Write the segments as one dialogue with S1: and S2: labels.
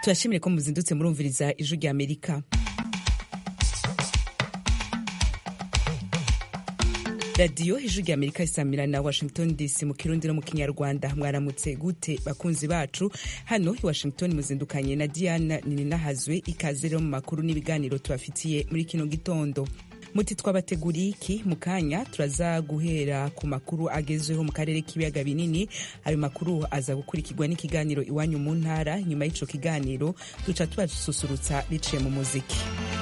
S1: turashimire ko muzindutse murumviriza ijwi rya amerika radiyo ijwi rya amerika isamira na washington dc mu kirundi no mu kinyarwanda mwaramutse gute bakunzi bacu hano i washington muzindukanye na diana nininahazwe ikaze rero mu makuru n'ibiganiro tubafitiye muri kino gitondo muti twabateguriye iki mu kanya turaza guhera ku makuru agezweho mu karere k'ibiyaga binini ayo makuru aza gukurikirwa n'ikiganiro iwanyu mu ntara nyuma y'ico kiganiro duca tubasusurutsa biciye mu muziki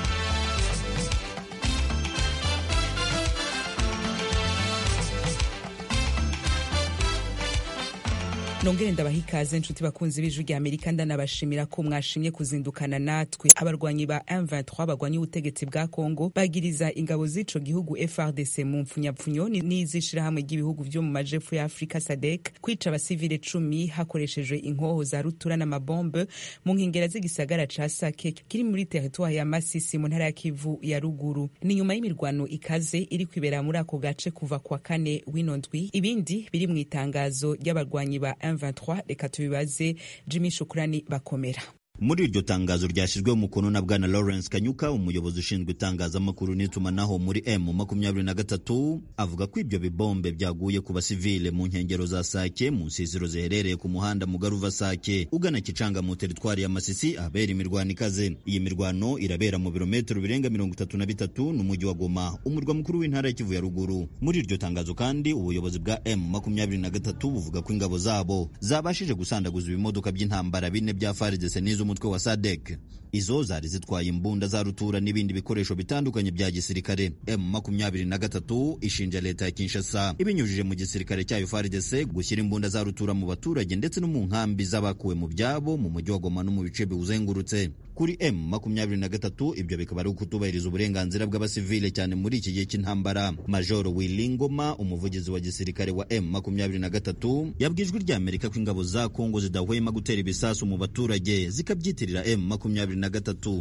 S1: nongere ndabaha ikaze nshuti bakunzi b'ijwi rya amerika ndanabashimira ko mwashimye kuzindukana natwe abarwanyi ba M23 barwanya ubutegetsi bwa congo bagiriza ingabo z'ico gihugu frdc mu mpfunyapfunyo n'izishirahamwe ry'ibihugu vyo mu majepfo ya afurika sadek kwica abasivile cumi hakoreshejwe inkoho za rutura n'amabombe mu nkengera z'igisagara ca sake kiri muri teritwari ya masisi mu ntara ya kivu ya ruguru ni nyuma y'imirwano ikaze iri kwibera muri ako gace kuva kwa kane w'ino ndwi ibindi biri mu itangazo ry'abarwanyi ba M23 reka tubibaze Jimmy Shukrani bakomera
S2: muri iryo tangazo ryashyizweho umukono na bwana lawrence kanyuka umuyobozi ushinzwe itangazamakuru n'itumanaho muri m makumyabiri na gatatu avuga ko ibyo bibombe byaguye ku basivile mu nkengero za sake mu nsisiro ziherereye ku muhanda mugari uva sake ugana kicanga mu teritwari ya masisi ahabera imirwano ikaze iyi mirwano irabera mu birometero birenga mirongo itatu na bitatu n'umujyi wa goma umurwa mukuru w'intara ya kivu ya ruguru muri iryo tangazo kandi ubuyobozi bwa m makumyabiri na gatatu buvuga ko ingabo zabo zabashije gusandaguza ibimodoka by'intambara bine bya faridese n'izo umutwe wa sadek izo zari zitwaye imbunda za rutura n'ibindi bikoresho bitandukanye bya gisirikare m makumyabiri na gatatu ishinja leta ya kinshasa ibinyujije mu gisirikare cyayo faridese gushyira imbunda za rutura mu baturage ndetse no mu nkambi z'abakuwe mu byabo mu mujyi wa goma no mu bice biwuzengurutse kuri m makumyabiri na gatatu ibyo bikaba ari ukutubahiriza uburenganzira bw'abasivile cyane muri iki gihe cy'intambara majoro wilingoma umuvugizi wa gisirikare wa m makumyabiri na gatatu yabwijwe rya amerika ko ingabo za kongo zidahwema gutera ibisasu mu baturage zikabyitirira m makumyabiri na gatatu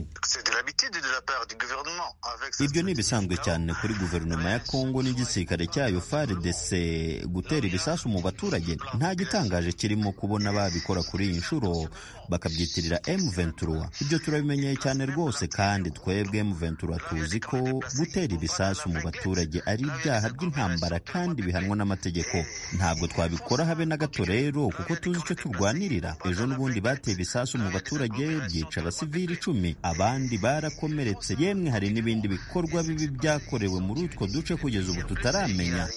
S2: ibyo ni ibisanzwe cyane kuri guverinoma ya kongo n'igisirikare cyayo frdc gutera ibisasu mu baturage nta gitangaje kirimo kubona babikora kuri iyi nshuro bakabyitirira m23 ibyo turabimenyeye cyane rwose kandi twebwe m23 tuzi ko gutera ibisasu mu baturage ari ibyaha by'intambara kandi bihanwa n'amategeko ntabwo twabikora habe na gato rero kuko tuzi icyo turwanirira ejo n'ubundi bateye ibisasu mu baturage byica abasivili icumi abandi barakomeretse yemwe hari n'ibindi bikorwa bibi byakorewe muri utwo duce kugeza ubu tutaramenya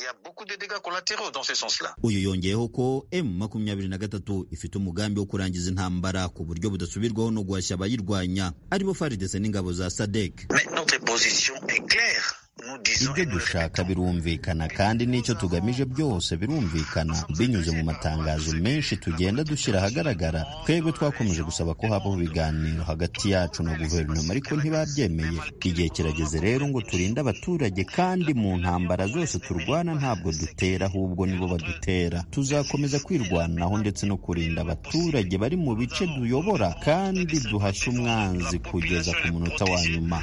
S2: uyu yongeyeho ko m makumyabiri na gatatu ifite umugambi wo kurangiza intambara ku buryo budasubirwaho no guhashya abayirwanya aribo faridese n'ingabo za sadek ibyo dushaka birumvikana kandi n'icyo tugamije byose birumvikana binyuze mu matangazo menshi tugenda dushyira ahagaragara twebwe twakomeje gusaba ko habaho ibiganiro hagati yacu na guverinoma ariko ntibabyemeye igihe kirageze rero ngo turinde abaturage kandi mu ntambara zose turwana ntabwo dutera ahubwo nibo badutera tuzakomeza kwirwanaho ndetse no kurinda abaturage bari mu bice duyobora kandi duhashye umwanzi kugeza ku munota wa nyuma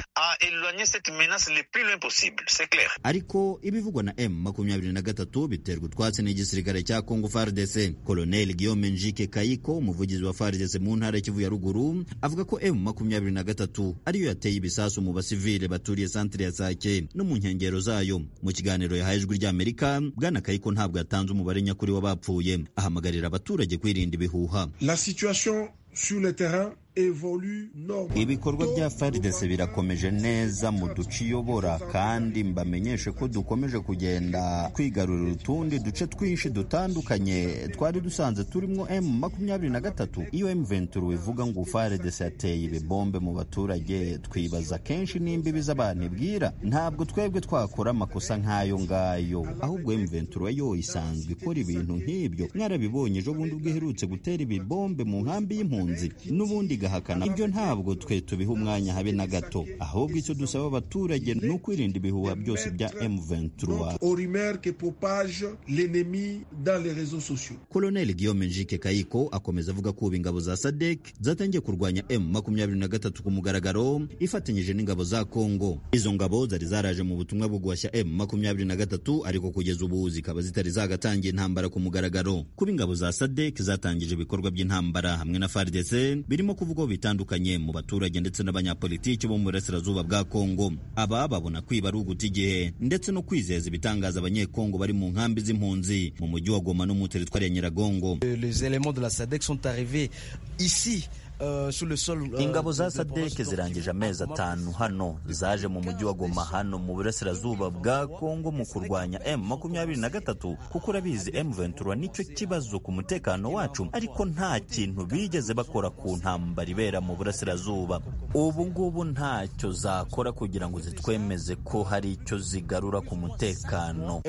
S2: ariko ibivugwa na m makumyabiri na gatatu biterwa utwatsi n'igisirikare cya congo fardc koloneli guillaume njike kayiko umuvugizi wa fardc mu ntara y'ikivu ya ruguru avuga ko m makumyabiri na gatatu ariyo yateye ibisasu mu basivile baturiye santire ya sake no mu nkengero zayo mu kiganiro yahaye ijwi ry'amerika bwana kayiko ntabwo yatanze umubare nyakuri w'abapfuye ahamagarira abaturage kwirinda ibihuha
S3: la situation sur le terrain
S2: ibikorwa bya faridese birakomeje neza mu duce iyobora kandi mbamenyeshe ko dukomeje kugenda twigarurira utundi duce twinshi dutandukanye twari dusanze turimo m makumyabiri na gatatu iyo m venturo ivuga ngo faridese yateye ibibombe mu baturage twibaza kenshi n'imbibi z'abantu ibwira ntabwo twebwe twakora amakosa nk'ayo ngayo ahubwo m venturo yo isanzwe ikora ibintu nk'ibyo mwarabibonye ejo bundi ubwo iherutse gutera ibibombe mu nkambi y'impunzi n'ubundi igahakana ibyo ntabwo twe tubiha umwanya habe na gato ahubwo icyo dusaba abaturage ni ukwirinda ibihuha byose bya M23 Colonel Guillaume Njike Kayiko akomeza avuga ko ubu ingabo za SADC zatangiye kurwanya M23 ku mugaragaro ifatanyije n'ingabo za Kongo izo ngabo zari zaraje mu butumwa bwo guhashya M23 ariko kugeza ubu zikaba zitari zagatangiye intambara ku mugaragaro kuba ingabo za SADC zatangije ibikorwa by'intambara hamwe na FARDC birimo kuvuga n'ibigo bitandukanye mu baturage ndetse n'abanyapolitiki bo mu burasirazuba bwa kongo aba babona kwiba ari uguta igihe ndetse no kwizeza ibitangaza abanyekongo bari mu nkambi z'impunzi mu mujyi wa goma no mu teritwari ya nyiragongo
S4: les éléments de la sadec sont arrivés ici
S5: ingabo za sadeke zirangije amezi atanu hano zaje mu mujyi wa goma hano mu burasirazuba bwa kongo mu kurwanya m makumyabiri na gatatu kuko urabizi m ventura nicyo kibazo ku mutekano wacu ariko nta kintu bigeze bakora ku ntambara ibera mu burasirazuba ubu ngubu ntacyo zakora kugira ngo zitwemeze ko hari icyo zigarura ku mutekano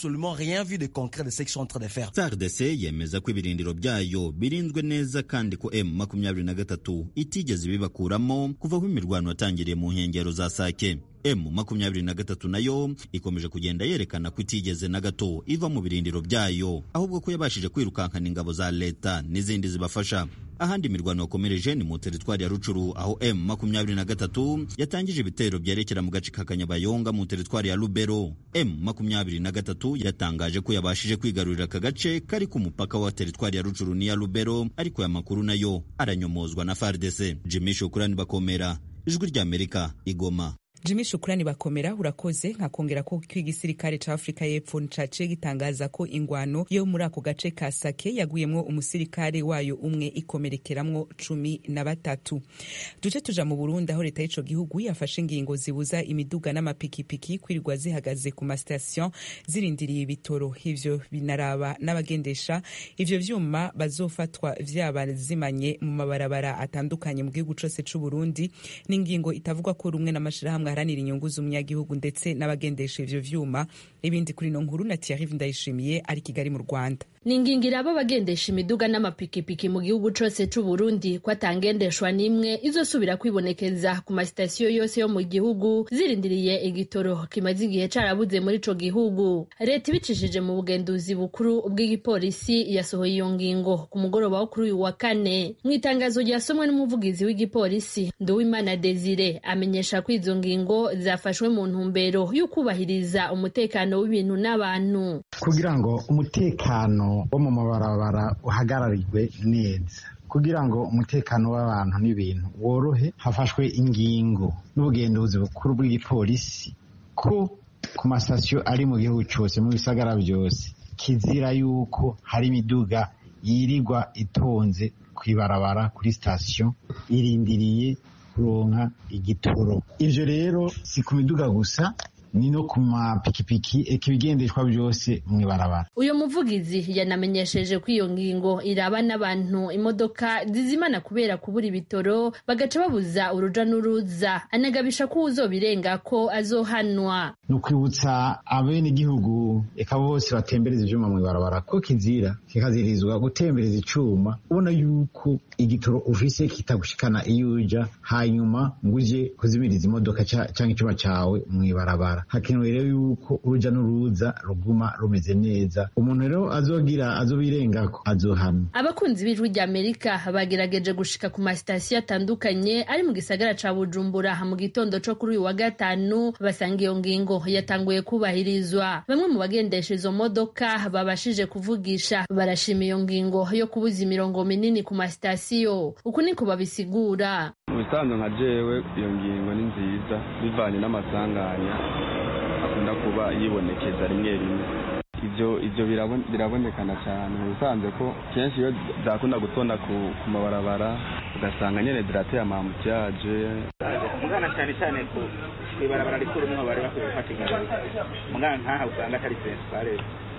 S2: fardc yemeza ko ibirindiro byayo birinzwe neza kandi ko m makumyabiri na gatatu itigeze ibibakuramo kuva aho imirwano yatangiriye mu nkengero za sake m makumyabiri na gatatu nayo ikomeje kugenda yerekana ko itigeze na gato iva mu birindiro byayo ahubwo ko yabashije kwirukankana ingabo za leta n'izindi zibafasha ahandi imirwano yakomereje ni mu teritwari ya rucuru aho m makumyabiri na gatatu yatangije ibitero byerekera mu gace ka kanyabayonga mu teritwari ya rubero m makumyabiri na gatatu yatangaje ko yabashije kwigarurira aka gace kari ku mupaka wa teritwari ya rucuru n'iya rubero ariko aya makuru nayo aranyomozwa na fardc jimmy shukurani bakomera ijwi ry'amerika igoma
S1: jimmy shukurani bakomera urakoze nkakongera ko igisirikare ca afurika y'epfo caciye gitangaza ko ingwano yo muri ako gace ka sake yaguyemwo umusirikare wayo umwe ikomerekeramwo cumi na batatu duce tuja mu burundi aho leta y'ico gihugu yafashe ingingo zibuza imiduga n'amapikipiki kwirirwa zihagaze ku masitasiyo zirindiriye ibitoro ivyo binaraba n'abagendesha ivyo vyuma bazofatwa vyaba zimanye mu mabarabara atandukanye mu gihugu cose c'uburundi n'ingingo itavugwa ko rumwe n'amashirahamwe aharanira inyungu z'umunyagihugu ndetse n'abagendesha ivyo vyuma ibindi kuri no nkuru na Thierry Ndayishimiye ari Kigali mu Rwanda
S6: ni ingingira abo bagendesha imiduga n'amapikipiki mu gihugu cose c'uburundi ko atangendeshwa n'imwe izosubira kwibonekeza ku masitasiyo yose yo mu gihugu zirindiriye igitoro kimaze igihe carabuze muri ico gihugu leta ibicishije mu bugenduzi bukuru bw'igipolisi yasohoye iyo ngingo ku mugoroba wo kuri uyu wa kane mu itangazo ryasomwe n'umuvugizi w'igipolisi nduwimana desire amenyesha ko izo ngingo zafashwe mu ntumbero y'ukubahiriza umutekano w'ibintu n'abantu
S7: kugira ngo umutekano wo mu mabarabara uhagararirwe neza kugira ngo umutekano w'abantu n'ibintu worohe hafashwe ingingo n'ubugenduzi bukuru bw'igipolisi ko ku masitasiyo ari mu gihugu cyose mu bisagara byose kizira yuko hari imiduga yirirwa itonze ku ibarabara kuri sitasiyo irindiriye kuronka igitoro ivyo rero si ku miduga gusa ni no ku mapikipiki eka ibigendeshwa byose mu ibarabara
S6: uyu muvugizi yanamenyesheje ko iyo ngingo iraba n'abantu imodoka zizimana kubera kubura ibitoro bagaca babuza uruja n'uruza anagabisha ko uzobirenga ko azohanwa
S7: ni ukwibutsa abenegihugu eka bose batembereza ivyuma mu ibarabara ko kizira kikazirizwa gutembereza icuma ubona yuko igitoro ufise kitagushikana iyo uja hanyuma ngo uje kuzimiriza imodoka canke icuma cawe mu ibarabara hakenewe rero yuko uruja n'uruza ruguma rumeze neza umuntu rero azogira azobirengako azohamya
S6: abakunzi b'ijwi rya amerika bagerageje gushika ku masitasiyo atandukanye ari mu gisagara ca bujumbura mu gitondo co kuri uyu wa gatanu basanga iyo ngingo yatanguye kubahirizwa bamwe mu bagendesha izo modoka babashije kuvugisha barashima iyo ngingo yo kubuza imirongo minini ku masitasiyo uku niko babisigura
S8: mu bisanzwe nka jewe iyo ngingo ni nziza bivanye n'amasanganya akunda kuba yibonekeza rimwe rimwe ibyo ibyo birabonekana cyane mu bisanzwe ko kenshi iyo zakunda gutonda ku mabarabara ugasanga nyine zirateye amamutiyaje
S9: mugana cyane cyane ku ibarabara rikuru niho bari bakwiye gufata ingamba mugana nkaha usanga atari principale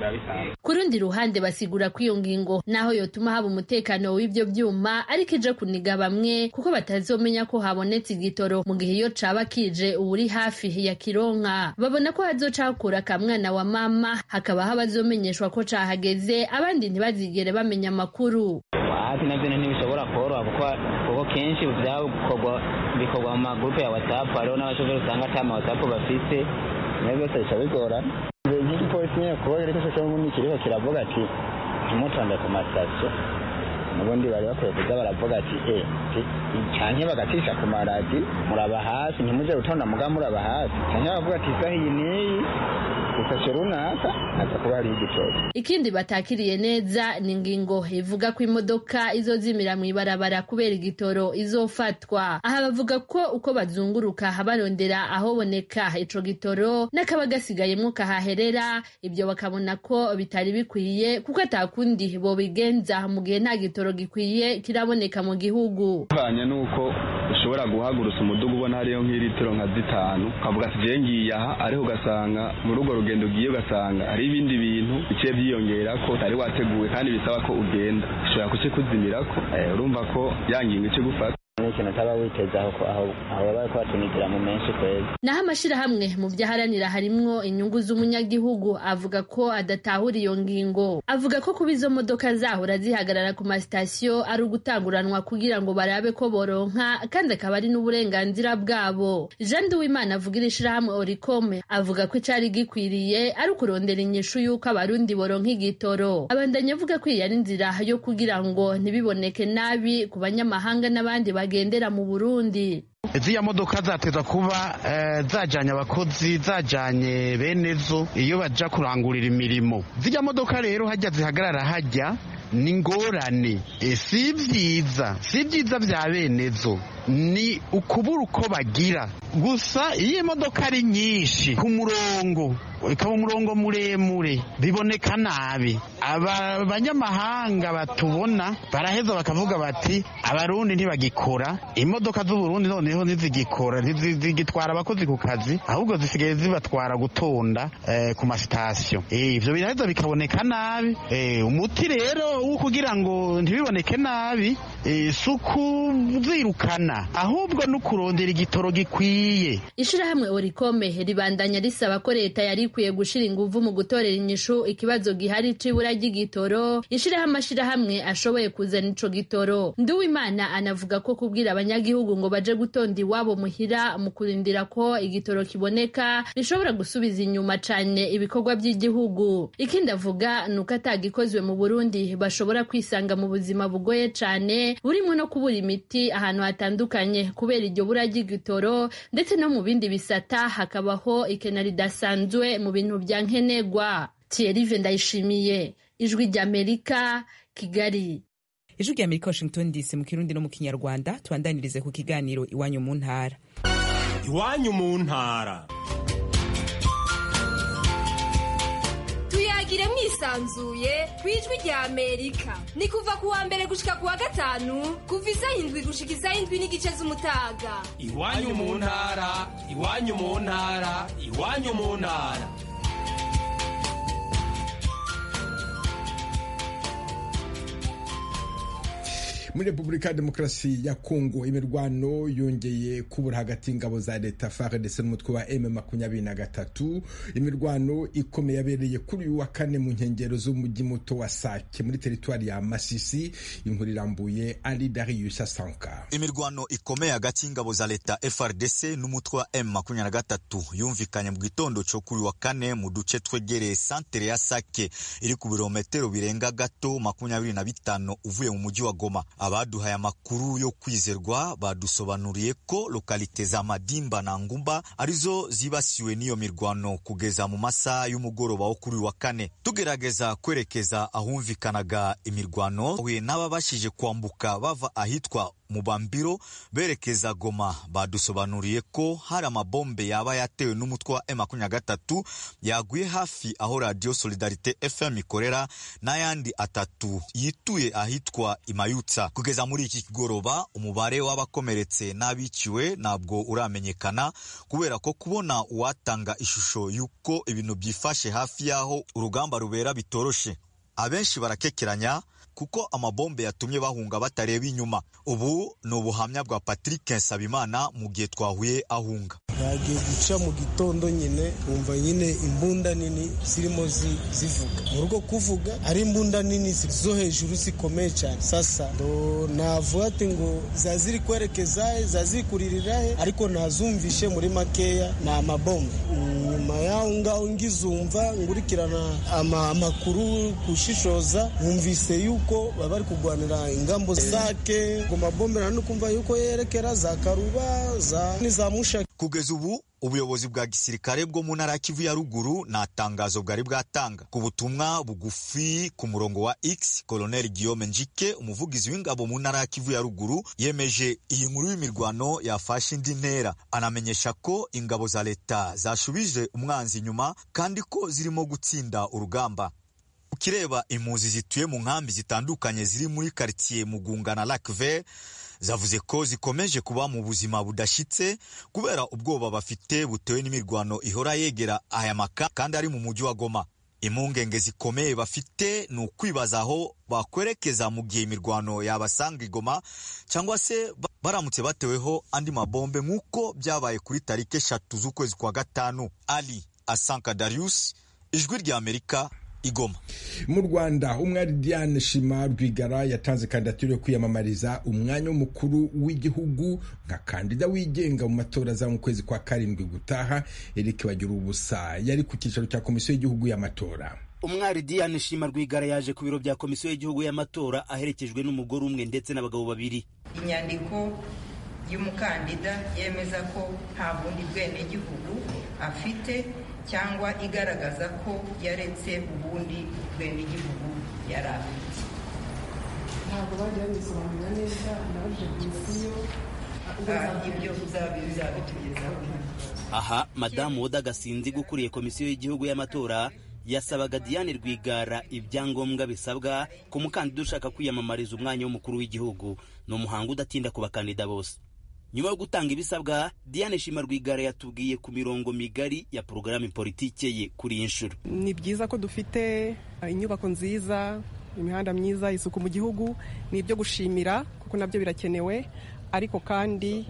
S6: ku rundi ruhande basigura ko iyo ngingo naho yotuma haba umutekano w'ibyo byuma ariko ije kuniga bamwe kuko batazomenya ko habonetse igitoro mu gihe iyo caba kije uwuri hafi ya kironka babona ko hazoca hakura akamwana wa mama hakabaho abazomenyeshwa ko cahageze abandi ntibazigere bamenya amakuru
S10: hafi navyo ntibishobora koroha kuko kuko kenshi vyakorwa bikorwa mu magurupe ya whatsapp hariho n'abashoferi usanga ata ma whatsapp bafise nayo byose bica bigorana nk'igipolisi nyine kuba rero cyose n'ubundi kiriho kiravuga ati ntimutonde ku masitasiyo n'ubundi bari bakwiye kuza baravuga ati e canke bagacisha ku maradi muraba hasi ntimuje gutonda muga muraba hasi canke baravuga ati isaha iyi n'iyi isashe runaka haza kuba hariho igitoro
S6: ikindi batakiriye neza ni ingingo ivuga ko imodoka izozimira mu ibarabara kubera igitoro izofatwa aha bavuga ko uko bazunguruka barondera ahoboneka ico gitoro n'akaba gasigayemwo kahaherera ibyo bakabona ko bitari bikwiye kuko atakundi bobigenza mu gihe nta gitoro gikwiye kiraboneka mu gihugu
S8: bivanye n'uko ushobora guhagurutsa umudugu ubona hariyo nk'ilitiro nka zitanu ukavuga ati je ngiye aha ariko ugasanga muri urwo rugendo ugiye ugasanga hari ibindi bintu biciye byiyongera ko utari wateguwe kandi bisaba ko ugenda ushobora kukikuzimirako urumva ko yangingo ico gufata
S10: ikintu utaba witeze aho aho aho baba bariko batunigira mu menshi kwezi
S6: naho amashirahamwe mu vyaharanira harimwo inyungu z'umunyagihugu avuga ko adatahura iyo ngingo avuga ko kuba izo modoka zahora zihagarara ku masitasiyo ari ugutanguranwa kugira ngo barabe ko boronka kandi akaba ari n'uburenganzira bwabo jean duwimana avugira ishirahamwe orikome avuga ko icari gikwiriye ari ukurondera inyishu y'uko abarundi boronka igitoro abandanya avuga ko iyi ari inzira yo kugira ngo ntibiboneke nabi ku banyamahanga n'abandi bagendera mu burundi
S7: ziriya modoka zateza kuba zajyanye abakozi zajyanye bene zo iyo bajya kurangurira imirimo ziriya modoka rero hajya zihagarara hajya ni ingorane si byiza si byiza bya bene zo ni ukubura uko bagira gusa iyo imodoka ari nyinshi ku murongo ikaba umurongo muremure biboneka nabi aba banyamahanga batubona baraheza bakavuga bati abarundi ntibagikora imodoka z'uburundi noneho ntizigikora ntizigitwara abakozi ku kazi ahubwo zisigaye zibatwara gutonda ku masitasiyo ibyo biraheza bikaboneka nabi umuti rero wo kugira ngo ntibiboneke nabi si ukuzirukana ahubwo no kurondera igitoro gikwiye
S6: ishirahamwe orikome ribandanya risaba ko leta yari ikwiye gushira inguvu mu gutorera inyishu ikibazo gihari c'ibura ry'igitoro ishiraho amashirahamwe ashoboye kuzana ico gitoro nduwimana anavuga ko kubwira abanyagihugu ngo baje gutonda iwabo muhira mu kurindira ko igitoro kiboneka bishobora gusubiza inyuma cane ibikorwa by'igihugu ikindi avuga ni uko atagikozwe mu burundi bashobora kwisanga mu buzima bugoye cane burimo no kubura imiti ahantu hatandukanye kubera iryo bura ry'igitoro ndetse no mu bindi bisata hakabaho ikena ridasanzwe mu bintu bya nkenerwa Thierry Ndayishimiye ijwi ry'Amerika Kigali
S1: ijwi ry'Amerika Washington DC mu kirundi no mu kinyarwanda tubandanirize ku kiganiro iwanyu mu ntara
S11: iwanyu mu ntara
S12: tuyagire mwisanzuye ku ijwi rya amerika ni kuva ku wa mbere gushika ku wa gatanu kuva isaha indwi gushika isaha indwi n'igice z'umutaga
S11: iwanyu mu ntara iwanyu mu ntara iwanyu mu ntara
S13: muri repubulika ya demokarasi ya kongo imirwano yongeye kubura hagati y'ingabo za leta FARDC n'umutwe wa M makumyabiri na gatatu imirwano ikomeye yabereye kuri uyu wa kane mu nkengero z'umujyi muto wa Sake muri teritwari ya Masisi inkuru irambuye ari Darius Asanka
S5: imirwano ikomeye hagati y'ingabo za leta FARDC n'umutwe wa M makumyabiri na gatatu yumvikanye mu gitondo cyo kuri wa kane mu duce twegereye santere ya Sake iri ku birometero birenga gato makumyabiri na bitanu uvuye mu mujyi wa Goma abaduhaye amakuru yo kwizerwa badusobanuriye ko lokalite za Madimba na Ngumba arizo zibasiwe n'iyo mirwano kugeza mu masaha y'umugoroba wo kuri wa kane tugerageza kwerekeza ahumvikanaga imirwano huye n'ababashije kwambuka bava ahitwa mubambiro berekeza Goma badusobanuriye ko hari amabombe yaba yatewe n'umutwe wa M23 yaguye hafi aho Radio Solidarite FM ikorera n'ayandi atatu yituye ahitwa Imayutsa kugeza muri iki kigoroba umubare w'abakomeretse n'abiciwe ntabwo uramenyekana kubera ko kubona uwatanga ishusho y'uko ibintu byifashe hafi y'aho urugamba rubera bitoroshe abenshi barakekeranya kuko amabombe yatumye bahunga batareba inyuma ubu ni ubuhamya bwa Patrick Nsabimana mu gihe twahuye ahunga
S14: yagiye guca mu gitondo nyine wumva nyine imbunda nini zirimo zivuga mu rugo kuvuga ari imbunda nini zo hejuru zikomeye cyane sasa ndo navuga ati ngo zaziri kwerekeza zaziri kuririra he ariko nazumvishe muri makeya ni amabombe nyuma yaho ngaho ngizumva ngurikirana amakuru kushishoza nkumvise yuko kuko baba bari kurwanira ingambo zake ngo mabombe nta kumva yuko yerekera za karuba za n'iza mushaki
S15: kugeza ubu ubuyobozi bwa gisirikare bwo mu ntara ya kivu ya ruguru nta tangazo bwari bwatanga ku butumwa bugufi ku murongo wa x koloneli guillaume njike umuvugizi w'ingabo mu ntara ya kivu ya ruguru yemeje iyi nkuru y'imirwano yafashe indi ntera anamenyesha ko ingabo za leta zashubije umwanzi inyuma kandi ko zirimo gutsinda urugamba ukireba impunzi zituye mu nkambi zitandukanye ziri muri karitsiye mugunga na lac vert zavuze ko zikomeje kuba mu buzima budashyitse kubera ubwoba bafite butewe n'imirwano ihora yegera aya maka kandi ari mu mujyi wa goma impungenge zikomeye bafite ni ukwibaza aho bakwerekeza mu gihe imirwano yabasanga igoma cyangwa se baramutse bateweho andi mabombe nk'uko byabaye kuri tariki eshatu z'ukwezi kwa gatanu ali asanka darius ijwi rya amerika igoma
S13: mu rwanda umwari diane shima rwigara yatanze kandidatire yo kwiyamamariza umwanya w'umukuru w'igihugu nka kandida wigenga mu matora za mu kwezi kwa karindwi gutaha eric bagira ubusa yari ku cyicaro cya komisiyo y'igihugu y'amatora
S16: umwari diane shima rwigara yaje ku biro bya komisiyo y'igihugu y'amatora aherekejwe n'umugore umwe ndetse n'abagabo babiri
S17: inyandiko y'umukandida yemeza ko nta bundi bwenegihugu afite cyangwa igaragaza ko yaretse ubundi bwenegihugu yari afite
S18: ntabwo bajya babisobanura neza nabaje komisiyo
S17: ibyo bizabitugezaho
S16: aha madamu woda gasinzi ukuriye komisiyo y'igihugu y'amatora yasabaga diane rwigara ibyangombwa bisabwa ku mukandida ushaka kwiyamamariza umwanya w'umukuru w'igihugu ni umuhango udatinda ku bakandida bose nyuma yo gutanga ibisabwa diane shima rwigara yatubwiye ku mirongo migari ya porogaramu politike ye kuri iyi nshuro
S18: ni byiza ko dufite inyubako nziza imihanda myiza isuku mu gihugu ni ibyo gushimira kuko nabyo birakenewe ariko kandi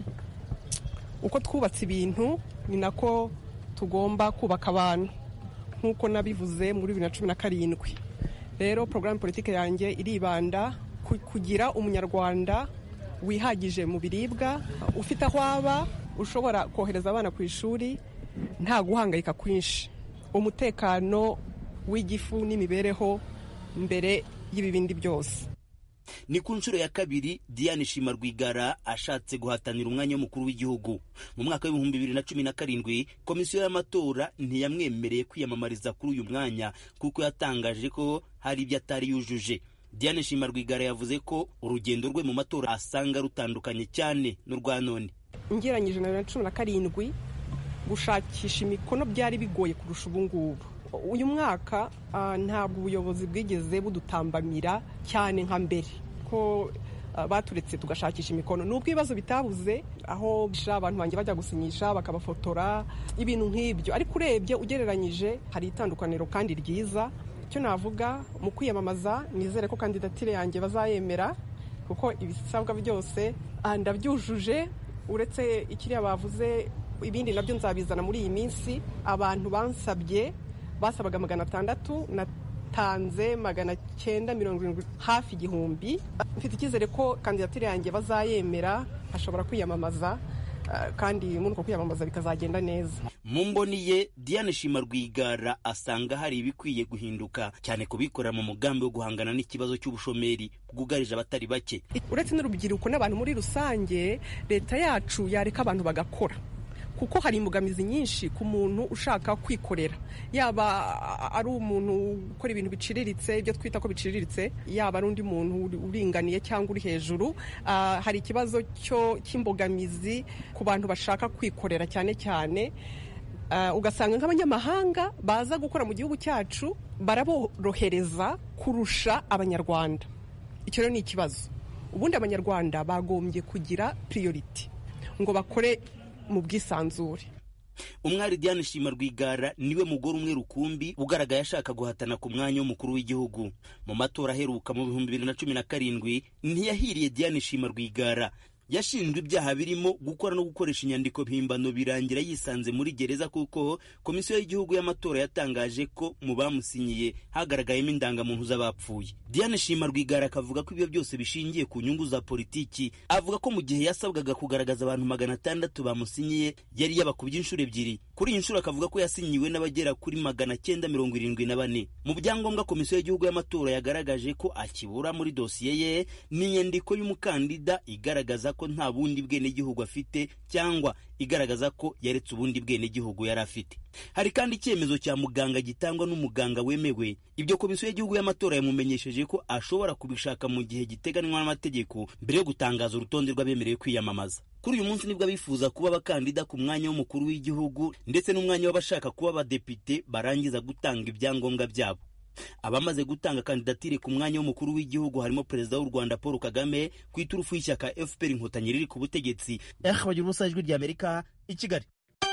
S18: uko twubatse ibintu ni nako tugomba kubaka abantu nk'uko nabivuze muri bibiri na cumi na karindwi rero porogaramu politike yanjye iribanda kugira umunyarwanda wihagije mu biribwa ufite aho aba ushobora kohereza abana ku ishuri nta guhangayika kwinshi umutekano w'igifu n'imibereho mbere y'ibibindi byose
S16: ni ku nshuro ya kabiri diane shima rwigara ashatse guhatanira umwanya w'umukuru w'igihugu mu mwaka w'ibihumbi bibiri na cumi na karindwi komisiyo y'amatora ntiyamwemereye kwiyamamariza kuri uyu mwanya kuko yatangaje ko hari ibyo atari yujuje diane shima rwigara yavuze ko urugendo rwe mu matora asanga rutandukanye cyane n'urwa none
S18: ngeranyije na bibiri na cumi na karindwi gushakisha imikono byari bigoye kurusha ubu ngubu uyu mwaka ntabwo ubuyobozi bwigeze budutambamira cyane nka mbere ko baturetse tugashakisha imikono nubwo ibibazo bitabuze aho abantu banjye bajya gusinyisha bakabafotora ibintu nk'ibyo ariko urebye ugereranyije hari itandukaniro kandi ryiza icyo navuga mu kwiyamamaza nizere ko kandidatire yanjye bazayemera kuko ibisabwa byose ndabyujuje uretse ikiriya bavuze ibindi nabyo nzabizana muri iyi minsi abantu bansabye basabaga magana atandatu natanze magana cyenda mirongo irindwi hafi igihumbi mfite icyizere ko kandidatire yanjye bazayemera ashobora kwiyamamaza kandi muri uko kwiyamamaza bikazagenda neza
S16: mu mboni ye diane shima rwigara asanga hari ibikwiye guhinduka cyane kubikorera mu mugambi wo guhangana n'ikibazo cy'ubushomeri bwugarije abatari bake
S18: uretse n'urubyiruko n'abantu muri rusange leta yacu yareka abantu bagakora kuko hari imbogamizi nyinshi ku muntu ushaka kwikorera yaba ari umuntu ukora ibintu biciriritse ibyo twita ko biciriritse yaba ari undi muntu uringaniye cyangwa uri hejuru hari ikibazo cy'imbogamizi ku bantu bashaka kwikorera cyane cyane ugasanga nk'abanyamahanga baza gukora mu gihugu cyacu baraborohereza kurusha abanyarwanda icyo rero ni ikibazo ubundi abanyarwanda bagombye kugira piriyoriti ngo bakore mu bwisanzure
S16: umwari diane shima rwigara niwe mugore umwe rukumbi ugaragaye ashaka guhatana ku mwanya w'umukuru w'igihugu mu matora aheruka mu bihumbi bibiri na cumi na karindwi ntiyahiriye diane shima rwigara yashinjwe ibyaha birimo gukora no gukoresha inyandiko mpimbano birangira yisanze muri gereza kuko komisiyo y'igihugu y'amatora yatangaje ko mu bamusinyiye hagaragayemo indangamuntu z'abapfuye diane shima rwigara akavuga ko ibyo byose bishingiye ku nyungu za politiki avuga ko mu gihe yasabwaga kugaragaza abantu magana atandatu bamusinyiye yari yabakubye inshuro ebyiri kuri iyi nshuro akavuga ko yasinyiwe n'abagera kuri magana cyenda mirongo irindwi na bane mu byangombwa komisiyo y'igihugu y'amatora yagaragaje ko akibura muri dosiye ye ni inyandiko y'umukandida igaragaza ko nta bundi bwenegihugu afite cyangwa igaragaza ko yaretse ubundi bwenegihugu yari afite hari kandi icyemezo cya muganga gitangwa n'umuganga wemewe ibyo komisiyo y'igihugu y'amatora yamumenyesheje ko ashobora kubishaka mu gihe giteganywa n'amategeko mbere yo gutangaza urutonde rw'abemerewe kwiyamamaza kuri uyu munsi nibwo abifuza kuba abakandida ku mwanya w'umukuru w'igihugu ndetse n'umwanya w'abashaka kuba abadepite barangiza gutanga ibyangombwa byabo abamaze gutanga kandidatire ku mwanya w'umukuru w'igihugu harimo perezida w'u rwanda paul kagame ku iturufu y'ishyaka fpr inkotanyi riri ku butegetsi
S19: eh bagira ubusa ijwi ry'amerika i kigali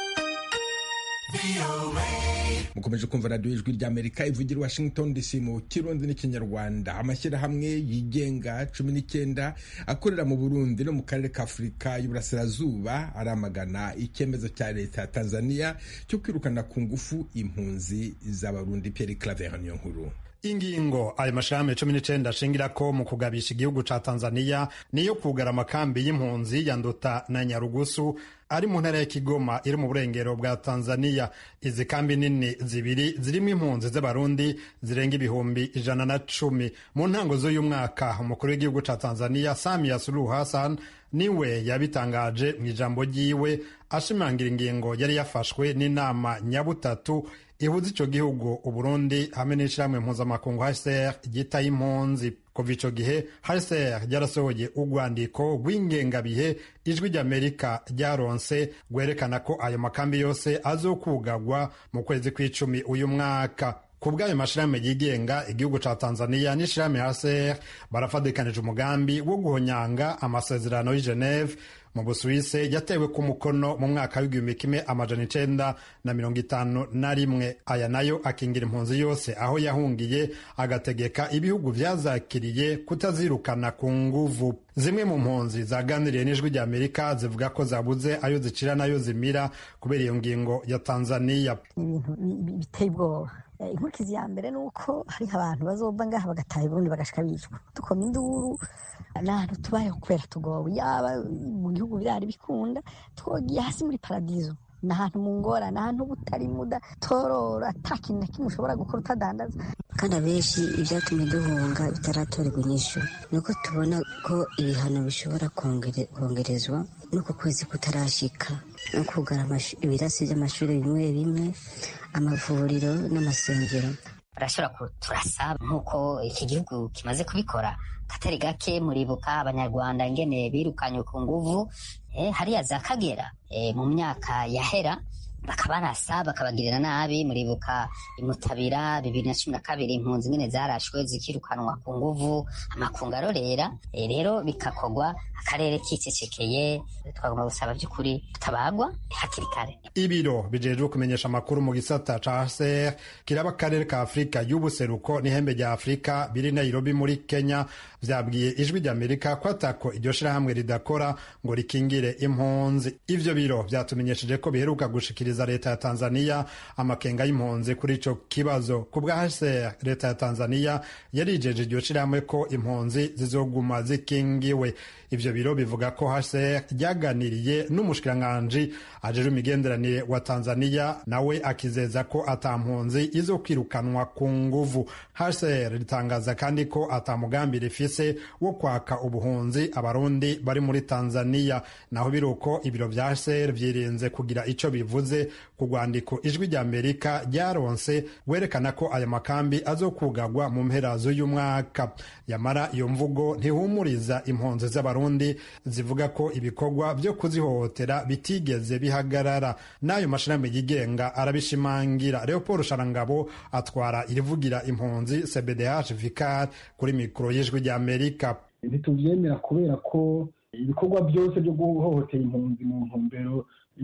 S13: mukomeje kumva radiyo ijwi ry'amerika ivugira washington dc mu kirundi n'ikinyarwanda amashyirahamwe yigenga cumi n'icyenda akorera mu burundi no mu karere ka afurika y'uburasirazuba aramagana icyemezo cya leta ya tanzania cyo kwirukana ku ngufu impunzi z'abarundi pierre claver niyo nkuru
S20: ingingo ayo mashirahamwe cumi n'icenda ashingirako mu kugabisha igihugu ca tanzania niyo kugara amakambi y'impunzi ya nduta na nyarugusu ari mu ntara ya kigoma iri mu burengero bwa tanzania izi kambi nini zibiri zirimo impunzi z'abarundi zirenga ibihumbi ijana na cumi mu ntango z'uyu mwaka umukuru w'igihugu ca tanzania samia suluhu hassan niwe yabitangaje mu ijambo ryiwe ashimangira ingingo yari yafashwe n'inama nyabutatu ihuza ico gihugu uburundi hamwe n'ishirahamwe mpuzamakungu hcr ryitaye impunzi kuva ico gihe hcr ryarasohoye urwandiko rw'ingengabihe ijwi ry'amerika ryaronse rwerekana ko ayo makambi yose azokugagwa mu kwezi kw'icumi uyu mwaka ku bw'ayo mashirahamwe yigenga igihugu ca tanzania n'ishirahamwe hcr barafadikanije umugambi wo guhonyanga amasezerano y'i geneve mu busuwise yatewe ku mukono mu mwaka w'igihumbi kimwe amajana icenda na mirongo itanu na rimwe aya nayo akingira impunzi yose aho yahungiye agategeka ibihugu vyazakiriye kutazirukana ku nguvu zimwe mu mpunzi zaganiriye n'ijwi rya amerika zivuga ko zabuze ayo zicira n'ayo zimira kubera iyo ngingo ya tanzania
S21: ibintu biteye ubwoba inkurikizi ya mbere ni uko hariho abantu bazova ngaha bagataha iburundi bagashika bicwa dukoma induru n'ahantu tubayeho kubera tugowe yaba mu gihugu birari bikunda twogiye hasi muri paradizo ni ahantu mu ngorane ahantu butari muda torora ata kintu na kimwe ushobora gukora utadandaza
S22: kandi abenshi ibyatumye duhunga bitaratorerwa inyishu ni uko tubona ko ibihano bishobora kongerezwa n'uko kwezi kutarashika no kugara ibirasi by'amashuri bimwe bimwe amavuriro n'amasengero
S23: barashobora turasaba nk'uko iki gihugu kimaze kubikora katari gake muribuka abanyarwanda ingene birukanywe ku nguvu hariya za kagera mu myaka yahera bakabarasa bakabagirira nabi muribuka imutabira bibiri na cumi na kabiri impunzi nyine zarashwe zikirukanwa ku nguvu amakungu arorera rero bikakogwa akarere kicecekeye twagomba gusaba by'ukuri tutabagwa hakiri kare
S20: ibiro bijejwe kumenyesha amakuru mu gisata ca hcr kiraba akarere ka afurika y'ubuseruko n'ihembe rya afurika biri nairobi muri kenya vyabwiye ijwi ry'amerika ko atako iryo shirahamwe ridakora ngo rikingire impunzi ivyo biro vyatumenyesheje ko biheruka gushikiriza leta ya tanzania amakenga y'impunzi kuri ico kibazo ku bwa hcr leta ya tanzania yarijeje iryo shirahamwe ko impunzi zizoguma zikingiwe ivyo biro bivuga ko hcr ryaganiriye n'umushikiranganji ajejwe imigenderanire wa tanzania nawe akizeza ko ata mpunzi izo kwirukanwa ku nguvu hcr ritangaza kandi ko ata mugambi rifise wo kwaka ubuhunzi abarundi bari muri tanzania naho biruko ibiro vya hcr vyirinze kugira ico bivuze ku rwandiko ijwi rya amerika ryaronse werekana ko aya makambi azokugagwa mu mpera z'uyu mwaka yamara iyo mvugo ntihumuriza impunzi z'abarundi zivuga ko ibikorwa vyo kuzihohotera bitigeze bihagarara n'ayo mashirahamwe yigenga arabishimangira leopold sharangabo atwara irivugira impunzi cbdh vicar kuri mikoro y'ijwi rya amerika
S24: ntituvyemera kubera ko ibikorwa byose byo guhohotera impunzi mu ntumbero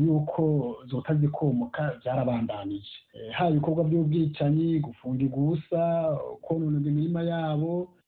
S24: yuko zota zikomoka byarabandanije haba ibikorwa by'ubwicanyi gufunga igusa konona imirima yabo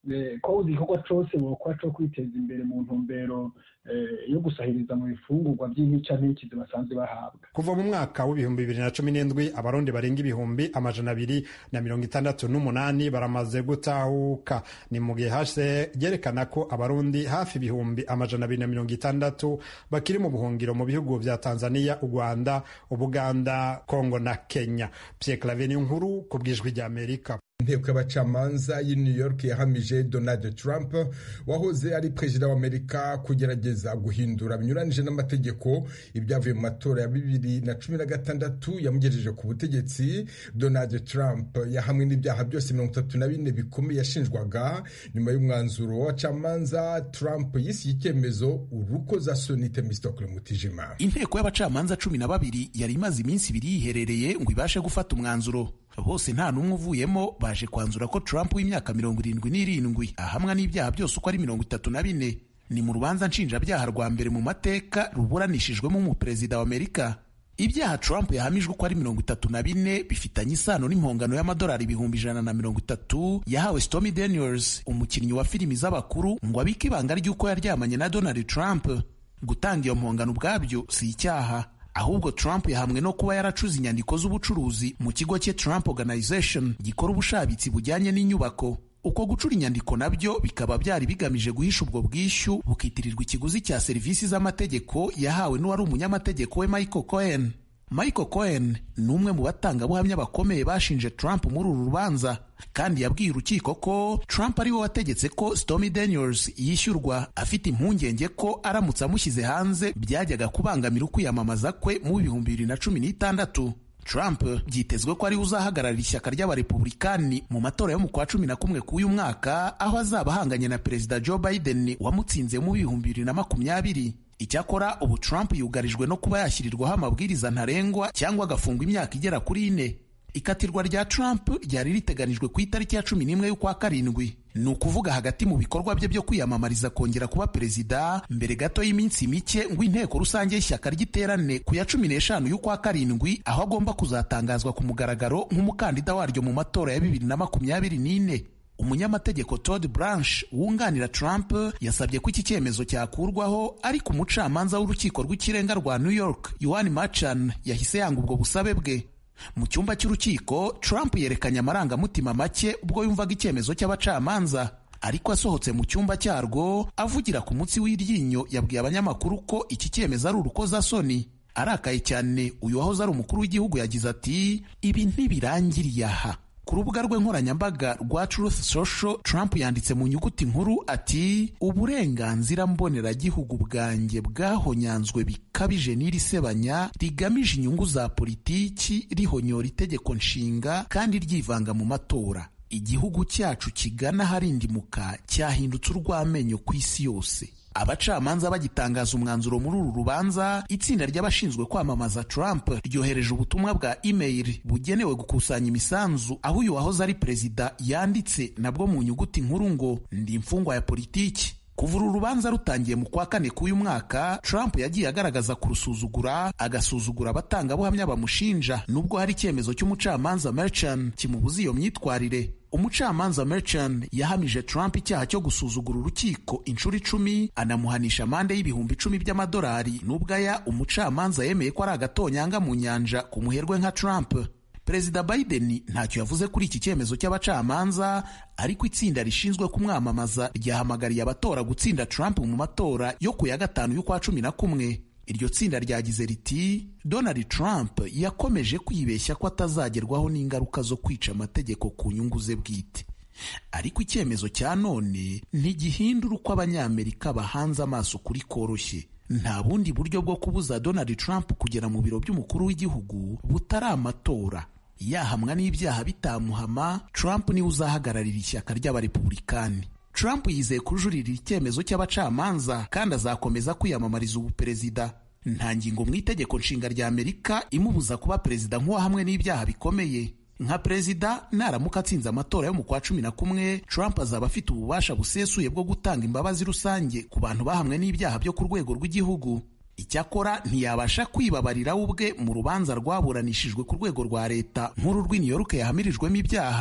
S24: ko igikorwa cyose bokora cyo kwiteza imbere mu ntumbero yo gusahiriza mu bifungurwa by'intica ntikizi basanzwe bahabwa
S20: kuva mu mwaka w'ibihumbi bibiri na cumi n'indwi abarundi barenga ibihumbi amajana abiri na mirongo itandatu n'umunani baramaze gutahuka ni mu gihe hase ryerekana ko abarundi hafi ibihumbi amajana abiri na mirongo itandatu bakiri mu buhungiro mu bihugu vya tanzania u rwanda ubuganda kongo na kenya pierre claver nkuru ku bw'ijwi ry'amerika
S13: inteko y'abacamanza y'i new york yahamije donald trump wahoze ari perezida w'amerika kugerageza guhindura binyuranije n'amategeko ibyavuye mu matora ya bibiri na cumi na gatandatu yamugejeje ku butegetsi donald trump yahamwe n'ibyaha byose mirongo itatu na bine bikomeye yashinjwaga nyuma y'umwanzuro w'abacamanza trump yisiye icyemezo urukozasoni temistokle mutijima
S2: inteko y'abacamanza cumi na babiri yari imaze iminsi ibiri yiherereye ngo ibashe gufata umwanzuro bose nta n'umwe uvuyemo baje kwanzura ko Trump w'imyaka mirongo irindwi n'irindwi ahamwa n'ibyaha byose uko ari mirongo itatu na bine ni mu rubanza nshinjabyaha rwa mbere mu mateka ruburanishijwemo umuperezida wa Amerika ibyaha Trump yahamijwe uko ari mirongo itatu na bine bifitanye isano n'impongano y'amadolari ibihumbi ijana na mirongo itatu yahawe Stormy Daniels umukinnyi wa filimi z'abakuru ngo abike ibanga ry'uko yaryamanye na Donald Trump gutanga iyo mpongano ubwabyo si icyaha ahubwo Trump yahamwe no kuba yaracuze inyandiko z'ubucuruzi mu kigo cye Trump Organization gikora ubushabitsi bujyanye n'inyubako uko gucura inyandiko nabyo bikaba byari bigamije guhisha ubwo bwishyu bukitirirwa ikiguzi cya serivisi z'amategeko yahawe n'uwari umunyamategeko we Michael Cohen Michael Cohen ni umwe mu batangabuhamya bakomeye bashinje Trump muri uru rubanza kandi yabwiye urukiko ko Trump ari we wategetse ko Stormy Daniels yishyurwa afite impungenge ko aramutse amushyize hanze byajyaga kubangamira ukwiyamamaza kwe mu bihumbi bibiri na cumi n'itandatu Trump byitezwe ko ariwe uzahagararira ishyaka ry'abarepublikani mu matora yo mu kwa cumi na kumwe k'uyu mwaka aho azaba ahanganye na perezida Joe Biden wamutsinze mu bihumbi bibiri na makumyabiri icyakora ubu Trump yugarijwe no kuba yashyirirwaho amabwiriza ntarengwa cyangwa agafungwa imyaka igera kuri ine ikatirwa rya Trump ryari riteganijwe ku itariki ya cumi n'imwe y'ukwa karindwi ni ukuvuga hagati mu bikorwa bye byo kwiyamamariza kongera kuba perezida mbere gato y'iminsi mike ngo inteko rusange y'ishyaka ry'iterane ku ya cumi n'eshanu y'ukwa karindwi aho agomba kuzatangazwa ku mugaragaro nk'umukandida waryo mu matora ya bibiri na makumyabiri n'ine umunyamategeko Todd Branch wunganira Trump yasabye ko iki cyemezo cyakurwaho ariko umucamanza w'urukiko rw'ikirenga rwa New York Yohan Machan yahise yanga ubwo busabe bwe mu cyumba cy'urukiko Trump yerekanye amarangamutima make ubwo yumvaga icyemezo cy'abacamanza ariko asohotse mu cyumba cyarwo avugira ku mutsi w'iryinyo yabwiye abanyamakuru ko iki cyemezo ari urukozasoni arakaye cyane uyu wahoze ari umukuru w'igihugu yagize ati ibi ntibirangiriye aha ku rubuga rwe nkoranyambaga rwa Truth Social Trump yanditse mu nyuguti nkuru ati uburenganzira mboneragihugu bwanjye bwahonyanzwe bikabije n'iri sebanya rigamije inyungu za politiki rihonyora itegeko nshinga kandi ryivanga mu matora igihugu cyacu kigana harindimuka cyahindutse urw'amenyo ku isi yose abacamanza bagitangaza umwanzuro muri uru rubanza itsinda ry'abashinzwe kwamamaza Trump ryohereje ubutumwa bwa email bugenewe gukusanya imisanzu aho uyu wahoze ari perezida yanditse nabwo mu nyuguti nkuru ngo ndi imfungwa ya politiki kuva uru rubanza rutangiye mu kwa kane k'uyu mwaka Trump yagiye agaragaza kurusuzugura agasuzugura abatangabuhamya bamushinja nubwo hari icyemezo cy'umucamanza Merchan kimubuza iyo myitwarire umucamanza Merchan yahamije Trump icyaha cyo gusuzugura urukiko inshuro icumi anamuhanisha amande y'ibihumbi icumi by'amadolari nubwo aya umucamanza yemeye ko ari agatonyanga mu nyanja ku muherwe nka Trump perezida Biden ntacyo yavuze kuri iki cyemezo cy'abacamanza ariko itsinda rishinzwe kumwamamaza ryahamagariye abatora gutsinda Trump mu matora yo ku ya gatanu y'ukwa cumi na kumwe iryo tsinda ryagize riti Donald Trump yakomeje kwibeshya ko atazagerwaho n'ingaruka zo kwica amategeko ku nyungu ze bwite ariko icyemezo cya none ntigihindura uko abanyamerika bahanze amaso kuri koroshye nta bundi buryo bwo kubuza Donald Trump kugera mu biro by'umukuru w'igihugu butari amatora yahamwa n'ibyaha bitamuhama Trump niwe uzahagararira ishyaka ry'abarepublikani Trump yizeye kujuririra icyemezo cy'abacamanza kandi azakomeza kwiyamamariza ubuperezida nta ngingo mu itegeko nshinga rya Amerika imubuza kuba perezida nk'uwahamwe n'ibyaha bikomeye nka perezida naramuka atsinze amatora yo mu kwa cumi na kumwe Trump azaba afite ububasha busesuye bwo gutanga imbabazi rusange ku bantu bahamwe n'ibyaha byo ku rwego rw'igihugu icyakora ntiyabasha kwibabarira we ubwe mu rubanza rwaburanishijwe ku rwego rwa leta nkuru rw'i New York yahamirijwemo ibyaha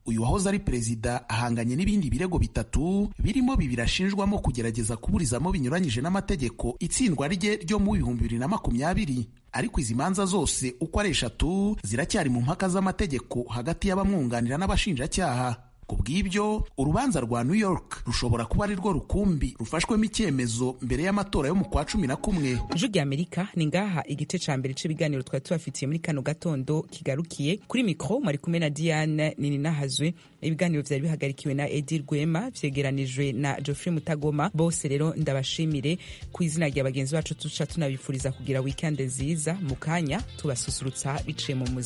S2: uyu wahoze ari perezida ahanganye n'ibindi birego bitatu birimo bibiri ashinjwamo kugerageza kuburizamo binyuranyije n'amategeko itsindwa rye ryo mu bihumbi bibiri na makumyabiri ariko izi manza zose uko ari eshatu ziracyari mu mpaka z'amategeko hagati y'abamwunganira n'abashinjacyaha ku bw'ibyo urubanza rwa new york rushobora kuba ari rwo rukumbi rufashwemo icyemezo mbere y'amatora yo mu kwa cumi na kumwe
S1: ijwi rya amerika ni ngaha igice ca mbere c'ibiganiro twari tubafitiye muri kano gatondo kigarukiye kuri mikro mwari kumwe na diane nininahazwe ibiganiro vyari bihagarikiwe na edi rwema vyegeranijwe na geoffrey mutagoma bose rero ndabashimire ku izina rya bagenzi bacu tuca tunabifuriza kugira wikende nziza mu kanya tubasusurutsa biciye mu muziki